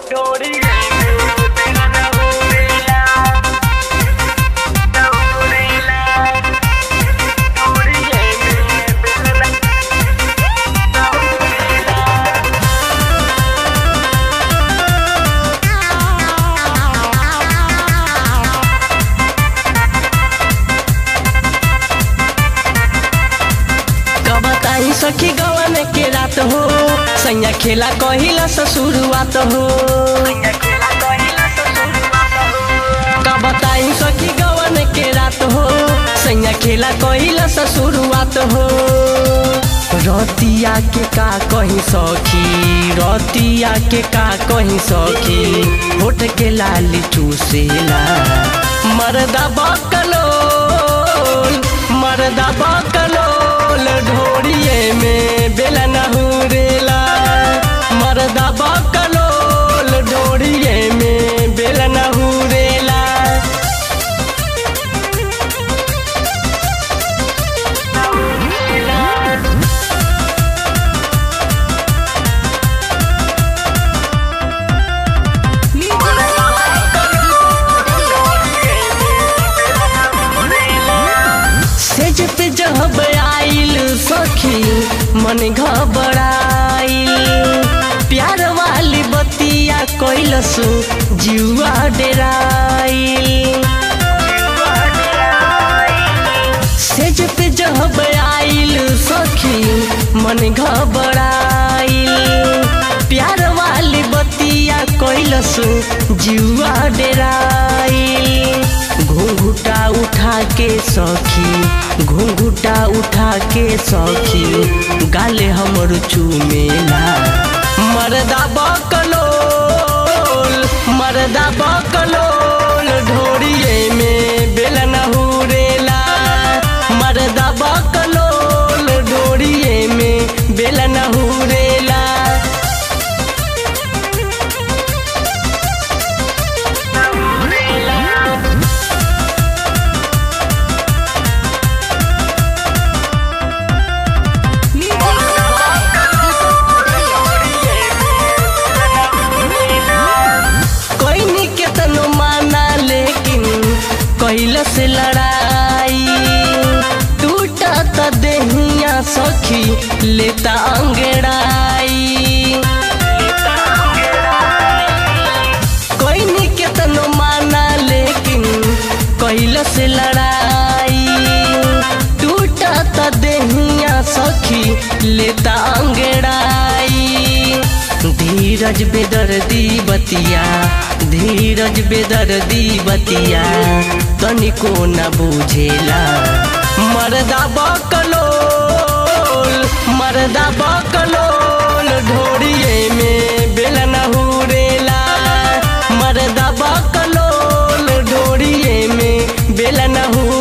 कबताई सखी गवन के रात हो सैया खेला कहिला से शुरुआत हो कबताई सखी गवन के रात हो सैया खेला कहिला से शुरुआत हो रतिया के का कहीं सखी रतिया के का कहीं सखी होठ के लाली चूसेला मरदा बकलोल मरदा बकलोल ढोरिए में बेला नहुरेला मरदा बकलोल ढोरिए में बेला नहुरेला सेज पे जब आइल सखी मन घबराइल प्यार वाली बतिया कैलसु जुआ डेराइल सेज पे जब आइल सखी मन घबराइल प्यार वाली बतिया कैलसु जुआ डेराइल घुंघुटा उठा के सखी घुंघुटा उठा के सखी गाले हमर चूमेला मरदा बकलोल मरदा बकलोल ढोरिए में बेला नहुरेला मरदा बकलोल ढोरिए में बेला नहुरेला कोई के तनो माना लेकिन कैल से लड़ाई टूटा त देहिया सखी लेता अंगड़ाई कोई के तनो माना लेकिन कैल से लड़ाई टूटा त देहिया सखी लेता अंगड़ाई धीरज बेदर्दी बतिया धीरज बेदर्दी बतिया तनिको न बुझेला मरदा बकलोल मरदा बकलोल ढोरिए में बेला नहुरेला मरदा बकलोल ढोरिए में बेला नहुरेला